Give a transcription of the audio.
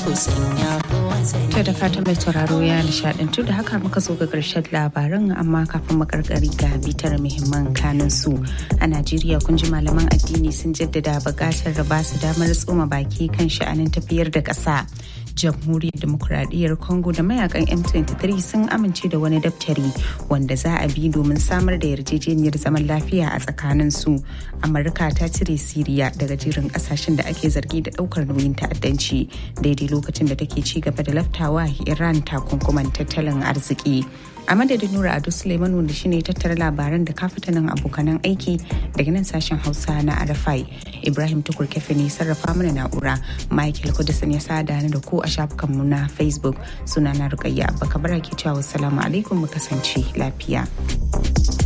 To da fatan mai sauraro ya nishadantu da haka muka zo ga ƙarshen labaran amma kafin makarkari ga bitar muhimman kanin su a Najeriya kun ji malaman addini sun jaddada buƙatar da ba su damar tsoma baki kan sha'anin tafiyar da ƙasa. jamhuriyar demokuraɗiyyar congo da mayakan m23 sun amince da wani daftari wanda za a bi domin samar da yarjejeniyar zaman lafiya a tsakanin su amurka ta cire siriya daga jerin kasashen da ake zargi da ɗaukar nauyin ta'addanci daidai lokacin da take ci gaba da laftawa iran takunkuman tattalin arziki a madadin nura ado suleiman wanda shine tattara labaran da kafitanin abokanan aiki daga nan sashen hausa na arafai ibrahim tukur kefe ne sarrafa mana na'ura michael kudisin ya sada ni da ku a shafukanmu na facebook suna na rukayya abba kabara ke cewa wassalamu alaikum mu kasance lafiya